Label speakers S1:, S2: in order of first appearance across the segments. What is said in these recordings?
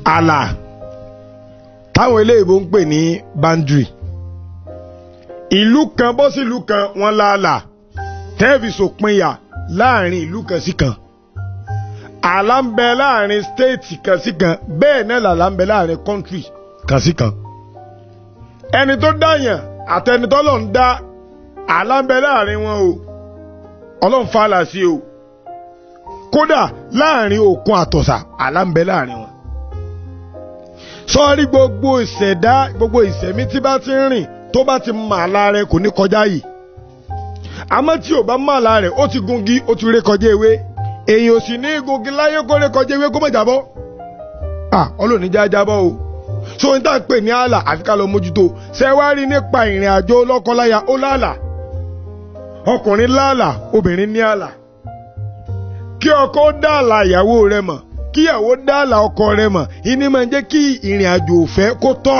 S1: ààlà táwọn eléyìnbó ń pè ní boundary ìlú kan bọ́ sí ìlú kan wọ́n láàlà tẹ́ẹ̀fì sòpinya láàrin ìlú kan sí kan ààlà ń bẹ láàrin stéètì kan sí kan bẹ́ẹ̀ náà làlà ń bẹ láàrin kọ́ńtírì kan sí kan ẹni tó dáyàn àtẹnitọ́ lọ́n dá ààlà ń bẹ láàrin wọn o ọlọ́run fàlà sí o kódà láàrin òkun àtọ̀sà ààlà ń bẹ láàrin wọn sọ́ọ́rí gbogbo ìṣẹ̀dá gbogbo ìṣẹ̀mí tí bá ti ń rìn tó bá ti mọ àlá rẹ̀ kò ní kọjá yìí àmọ́ tí ò bá mọ àlá rẹ̀ ó ti gungi ó ti ré kọjá ewé èèyàn ò sì ní gungi láyé kó ré kọjá ewé kó má jábọ́ ah ọlọ́ọ̀ni já jábọ́ o so n tá à ń pè ní àlà àfi ká lọ mójútó ṣe wá rí nípa ìrìn àjò lọ́kọláya ó láàlà ọkùnrin láàlà obìnrin ní àlà kí ọkọ dá àlà ìyàwó rẹ̀ mọ̀ kíyàwó dá àlà ọkọ rẹ̀ mọ̀ ìní máa ń jẹ́ kí ìrìn àjò òfẹ́ kó tọ́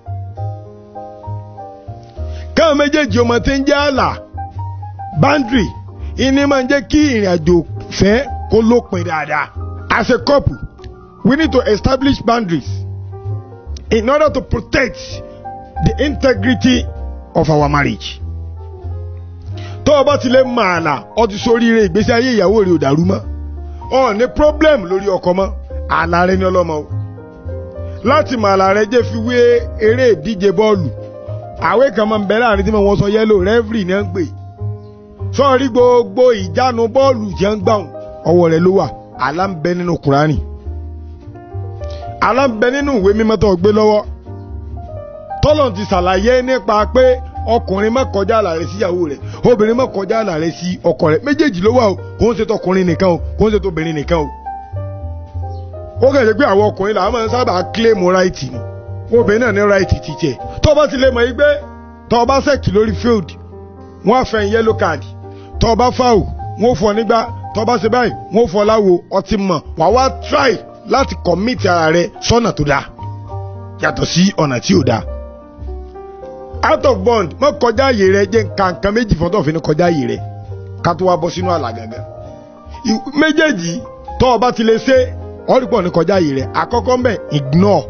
S1: káwọn méjèèjì ọmọ tí ń jẹ́ àlà boundary ìní máa ń jẹ́ kí ìrìn àjò òfẹ́ kó lópin dáadáa as a couple we need to establish boundaries in order to protect the integrity of our marriage. tó o bá ti lè mọ àlà ọ ti soríire ìgbésí ayé ìyàwó rẹ ò dàrú mọ́ ọ ní problem lórí ọkọ mọ́ àlà rẹ ní ọlọ́mọ o láti mọ àlà rẹ jẹ́ fi wé eré ìdíje bọ́ọ̀lù àwé kan máa ń bẹ láàrin tí wọ́n sọ yẹ́lò rẹ́fìrì ní à ń pè sọ́ọ̀rí gbogbo ìjánu bọ́ọ̀lù jẹ́ ń gbàùn ọwọ́ rẹ ló wà àlà ń bẹ nínú kùránì àlà ń bẹ nínú ìwé mímọ́ tó gbé lọ́wọ́ tọ́lọ̀ ti ṣàlàyé nípa pé ọkùnrin má kọjá àlà rẹ̀ síyàwó rẹ̀ obìnrin má kọjá àlà rẹ̀ sí ọkọ rẹ̀ méjèèjì ló wà o kò ń ṣe tọkùnrin nìkan o kò ń ṣe tóbìnrin nìkan o. ó kẹ̀sẹ̀ pé àwọn ọkùnrin làwọn máa ń sábà claim right ni obìnrin náà ní right ti tiẹ̀ tó bá ti lè mọ̀ yí pé tó bá sẹ̀kì lórí field wọ́n á fẹ́ yellow card tó bá foul wọ́n fọ nígbà tó bá ṣe báyìí wọ́n fọ láwo ọtí mọ̀ wà wá try láti commit ara rẹ̀ sọ́nà tó dáa yàtọ̀ sí ọ̀nà tí ò dáa out of bond mọ kọjá àyè rẹ jẹ nǹkan nǹkan méjì fún tó fi ní kọjá àyè rẹ ká tó wá bọ́ sínú àlà gàgà méjèèjì tó o bá ti lè ṣe ọ̀rìpọ̀ ní kọjá àyè rẹ àkọ́kọ́ mbẹ̀ ignore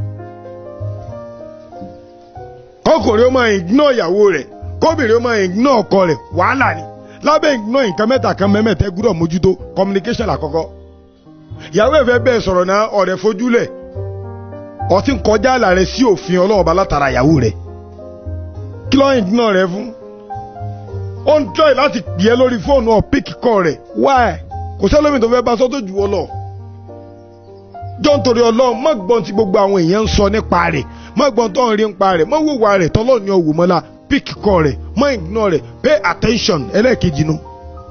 S1: kọkùnrin ó máa ignore ìyàwó rẹ kóbìnrin ó máa ignore ọkọ rẹ wàhálà ni lábẹ́ ignore nǹkan mẹ́ta kan mẹ́mẹ́tẹ́ gbúdọ̀ mójútó communication àkọ́kọ́ ìyàwó ẹ̀fẹ́ bẹ́ẹ̀ sọ̀rọ̀ náà ọ̀rẹ́ fojúlẹ̀ ọtí ń kọjá àlà rẹ sí òfin ọlọ́ọ̀bá látara ìyàwó rẹ client náà rẹ fún ó ń try láti pè é lórí fóònù ọ píkì kọ rẹ why kò sẹ́lómi tó fẹ́ bá sọ́tò jù ọ lọ. jọ́ nítorí ọlọ́run má gbọ́n tí gbogbo àwọn èèyàn ń sọ nípa rẹ̀ má gbọ́n tó ń rí nípa rẹ̀ má wùwà rẹ̀ tọ́lọ́ ní ọ̀wù mọ́lá píkì kọ rẹ̀ má ignore rẹ̀ pay attention ẹlẹ́ẹ̀kejì nu.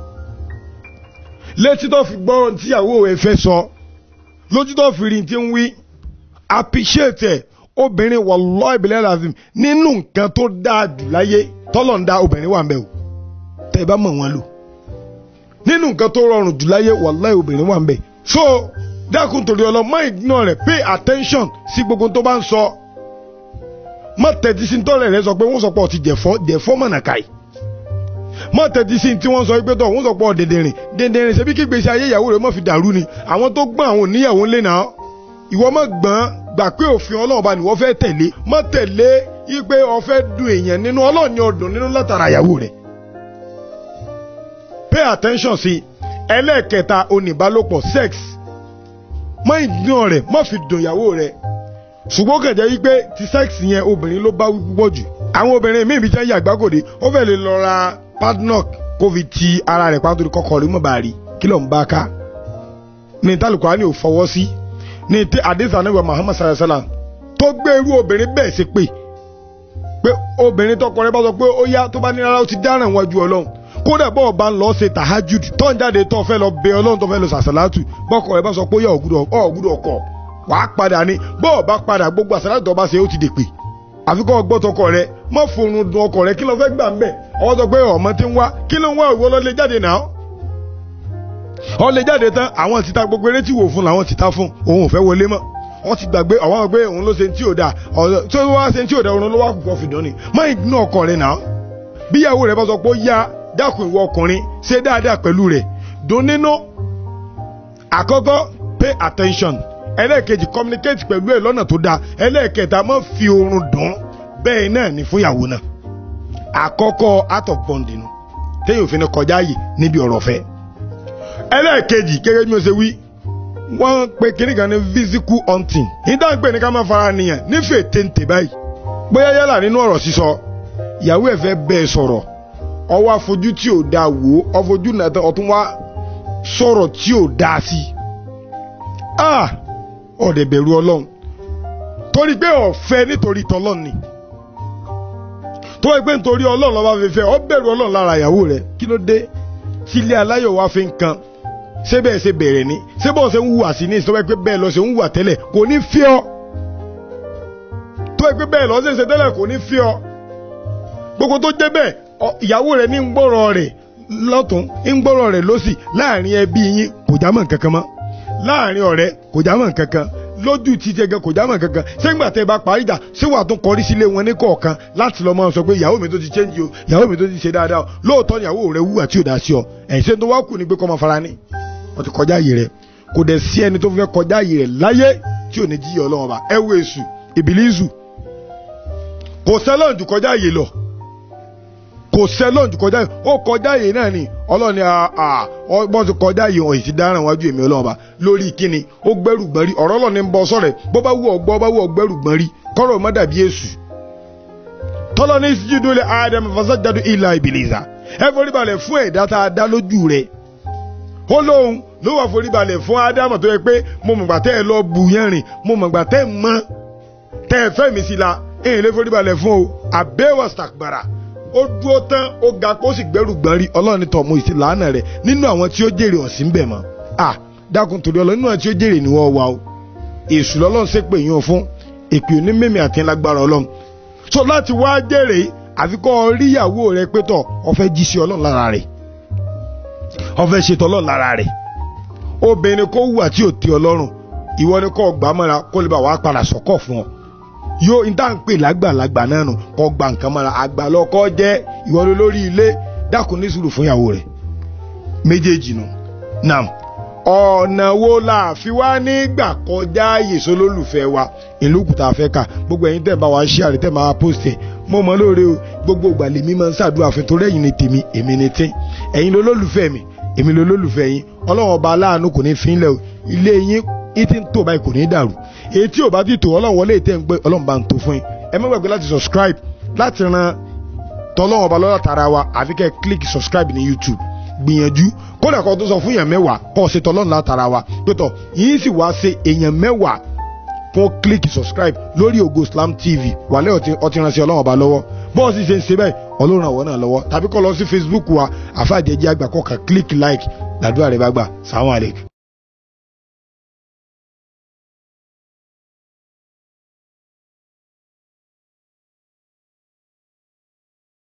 S1: létí tó fi gbọ́ tíyàwó ẹ fẹ́ sọ lójú tó fi rí ti ń wí appreciate ẹ̀ obìnrin wallahi bilal azim nínú nǹkan tó dáa jù láyé tọ́lọ̀ ń dá obìnrin wà ń bẹ̀ o tẹ́ ẹ bá mọ̀ wọ́n lò nínú nǹkan tó rọrùn jù láyé wallahi obìnrin wà ń bẹ̀ so dákun torí ọlọ má ignore rẹ pay attention sí gbogbo tó bá ń sọ má tẹ̀tí sí tọ́lẹ̀ rẹ sọ pé wọ́n sọ pé ọtí jẹ̀fọ́ jẹ̀fọ́ mọ̀nà káyì má tẹ̀tí sí tí wọ́n sọ pé tọ́ wọ́n sọ pé ọ̀dẹ̀dẹ̀rìn dẹ̀dẹ̀rìn ṣebí kí gbèsè ayé ìyàwó rẹ má fi dàrú ni àwọn tó gbọ́n àwọn oníyàwó ńlẹ̀ náà ìwọ má gbọ́n gbà pé òfin ọlọ́run bá ní wọ́n fẹ́ tẹ̀lé má tẹ̀lé ipe ọ̀fẹ́ dùn èèyàn nínú ọlọ́run ní ọdún nínú látara ìyàwó rẹ̀. pay attention sí ẹlẹ́ẹ̀kẹta oníbálòpọ̀ sex má ìdùn rẹ̀ má fi dùn ìyàwó rẹ̀ ṣùgbọ́n kẹ̀jẹ́ wípé ti sex yẹn obìnrin ló bá wí púpọ̀ jù àwọn obìnrin míì bí jẹ́ yàgbákòde ó fẹ́ lè lọ ra padlock kó fi ti ara rẹ̀ pàtó kọ́kọ́ rí mọ̀ bá rí kí ló ń bá ká ní tálùkọ́ á ní ò fọwọ́ sí ní tí àdéhùn anáwó Muhammad sallallahu alayhi wa sallam tó gbé irú obìnrin bẹ́ẹ̀ ṣe pé pé obìnrin tọkọ rẹ̀ bá sọ pé ó yá tó bá ní rárá ó ti dáràn wájú ọlọ́run kódà bọ́ọ̀ bá ń lọ ṣe tahajud tó ń jáde tó fẹ́ lọ bẹ ọlọ́run tó fẹ́ lọ sàṣàlátù bọ́kọ rẹ̀ bá sọ pé ó yá ọ̀gùdọ̀ ọkọ̀ wàá padà ní bọ́ọ̀ bá padà gbogbo àṣàlátù tó bá ṣe ó ti dèpè àfi kọ́ gbọ́ tọkọ rẹ̀ má forun dun ọkọ rẹ̀ kí ló fẹ́ gbà ń bẹ̀ ọwọ́ sọ pé ọmọ ti ń wá kí ló ń wá ìwọ lọ lè jáde náà ọ lè jáde tán àwọn títa gbogbo eré tí wò fún làwọn títa fún òun ò fẹ́ wọlé mọ́ wọ́n ti gbàgbé àwọn gbé òun ló ṣe tí ò dáa ọ̀rọ̀ tí ó wá ṣe tí ò dáa òun ló wá kúkọ́ fìdán ni má ìdùnnú ọkọ rẹ̀ náà bíyàwó rẹ̀ bá sọ pé ó yá dákun ìwọ ọkùnrin ṣe dáadáa pẹ̀lú rẹ̀ dùn nínú àkọ́kọ́ pay attention ẹlẹ́ẹ̀kejì communicate pẹ̀lú ẹ̀ lọ́nà tó dáa ẹlẹ́ẹ̀kẹta má fi oorun dùn bẹ́ẹ̀ náà ni fúnyàwó náà àkọ́kọ́ out of bonding nu téèyàn fi ní kọjá yìí níbi ọ̀rọ̀ fẹ́ ẹlẹ́ẹ̀kejì gẹ́gẹ́ bí mo ṣe wí wọ́n pe kíní kan ní physical hunting ìdá ń pè ní ká má fara nìyàn nífẹ̀ẹ́ téńté báyìí bóyá yálà nínú ọ̀rọ̀ sísọ ìyàwó ẹ̀ fẹ́ bẹ́ẹ̀ sọ̀rọ̀ ọwọ́ afojú tí ò dáa wò ó ọfojú náà tán ọtún wá sọ̀rọ̀ tí ò dáa sí i ah ọ̀dẹ̀ bẹ̀rù ọlọ́run torí pé ọ̀fẹ́ nítorí tọlọ́run ni tó wáyé pé nítorí ọlọ́run lọ́ba fi fẹ́ ọ bẹ̀rù ọlọ́run lára ìyàwó rẹ̀ kí ló dé tí ilé aláyọ̀ wá fi ń kan ṣé bẹ́ẹ̀ ṣe bẹ̀rẹ̀ ni ṣé bọ́ọ̀ ṣe ń hùwà sí ní ìsọ́wọ́ pé bẹ́ẹ̀ lọ ṣe ń hùwà tẹ́lẹ̀ kò ní fi ọ́ tó wáyé pé bẹ́ẹ̀ lọ ṣe ń ṣe tẹ́lẹ̀ kò ní fi ọ́ gbogbo tó jẹ́ bẹ́ẹ̀ ìyàwó rẹ̀ ní ń gbọ́rọ̀ rẹ̀ lọ́tún ń gbọ́rọ̀ rẹ̀ lọ́sì láàrin ẹbí yín kò já mọ́ nǹkan kan mọ́ láàrin ọ̀rẹ́ kò já mọ́ nǹkan kan lójú ti jẹgẹ kò já mọ́ nǹkan kan sẹ́gbà tẹ́ bá parí ìjà ṣé wàá tún kọrí sílé wọn ní kọ̀ọ̀kan láti lọ́ máa sọ pé ìyàwó mi tó ti change o ìyàwó mi tó ti ṣe dáadáa o lóòótọ́ ìyàwó rẹ̀ wúwà tí ò dá sí ọ ẹ̀yìn ṣe tó wá kù ní pé kọ́ máa fara ní wọ́n ti kọjá yìí rẹ̀ kò dẹ̀ sí ẹni tó fẹ́ kọjá yìí rẹ̀ láyé tí ò ní jíyà ọlọ́run ọba ẹ wo èṣù ìbílísù kò sẹ́lọ̀n jù kọjá yìí lọ kò sẹ́lọ̀n jù kọjá yìí ó kọjá yìí náà ni ọlọ́run ni ọgbọ́n ti kọjá yìí wọ̀nyí ti dáràn wájú èmi ọlọ́run ọba lórí kíni ó gbẹ́rù gbọ́n rí ọ̀rọ̀ ọlọ́run ni ń bọ́ sọ̀rẹ̀ bó bá wù ọgbọ́ bá wù ọgbẹ́rù gbọ́n rí kọ́rọ̀ má dàbí èṣù tọ́lọ́ ní síjúdú lé adam fasajadu ilà ìbìlìsà ẹ foríbalẹ̀ fún ẹ̀dá tá a dá lójú rẹ̀ ó lóhun ló wà foríbalẹ̀ fún ádámù tó yẹ pé mo mọ̀gbà tẹ́ ẹ lọ bù yẹn rìn mo mọ̀gbà tẹ́ ẹ mọ́ tẹ́ ẹ fẹ́ mi sí la èyí lè foríbalẹ̀ fún o àbẹ́wò sàkbàrà ó dúró tán ó ga kó sì gbẹ́rù gbọ́n rí ọlọ́run tọ̀ mo ìsìn làánà rẹ̀ nínú àwọn tí ó jèrè ọ̀sìn bẹ̀ mọ́ à dákun torí ọlọ́run nínú àwọn tí ó jèrè ni wọ́n wà o èṣù lọ́lọ́run ṣe pé yín o fún èpè òní mímì àti lágbára ọlọ́run so láti wá jèrè àfikọ́ ríyàwó rẹ pé tọ̀ ọ fẹ́ jí sí ọlọ́run lára rẹ̀ ọfẹ ṣètò ọlọ́run lára rẹ̀ obìnrin kó wùwà tí ò tẹ ọlọ́run ìwọ ni kò gbà mọ́ra kó lè bá wàá padà sọ́kọ̀ fún ọ yóò n tá à ń pè lágbàlagbà náà nù kó gba nǹkan mọ́ra àgbà lọ́kọ jẹ́ ìwọ ni lórí ilé dákun ní sùúrù fún ìyàwó rẹ̀ méjèèjì nù nam ọ̀nà wo la fi wá nígbà kọjá yèso lólùfẹ́ wa ìlú kùtà fẹ́ kà gbogbo ẹ̀yin tẹ̀ bá wa ṣí àrẹ tẹ̀ máa post ẹ̀ mo mọ̀ lóore o gbogbo ìgbà lèmi máa ń ṣàdúrà fún torí ẹ̀yin ni tèmi èmi ni tí ẹ̀yin lolólùfẹ́ mi èmi lolólùfẹ́ yín ọlọ́run ọba aláàánú kò ní fi ń lẹ̀ o ilé yín ìtì ń tò báyìí kò ní dàrú èyí tí ò bá ti tò ọlọ́run wọlé ìtẹ́ ń gbé ọlọ́run bá ń tó fún yín ẹ má gbàgbé láti subscribe láti ran tọ́lọ́run ọba lọ́dọ̀ tara wa àfi kẹ́ click subscribe ní YouTube gbìyànjú kódà kan tó sọ fún èèyàn mẹ́wàá kọ́ ṣe tọ́lọ́run látara wa pẹ̀tọ̀ yìí sì wá ṣe èèyàn mẹ́wàá fún click subscribe lórí Ògo Islam TV wàlẹ́ ọtí ránṣẹ́ ọlọ́run ọba lọ́wọ́ bọ́ọ̀sì ṣe ń ṣe bẹ́ẹ̀ ọlọ́run àwọn náà lọ́wọ́ tàbí kọ́ lọ sí Facebook wa àfáàjẹjẹ àgbà kọ́ ka click like làdúrà rẹ bá gbà sàwọn àlejò.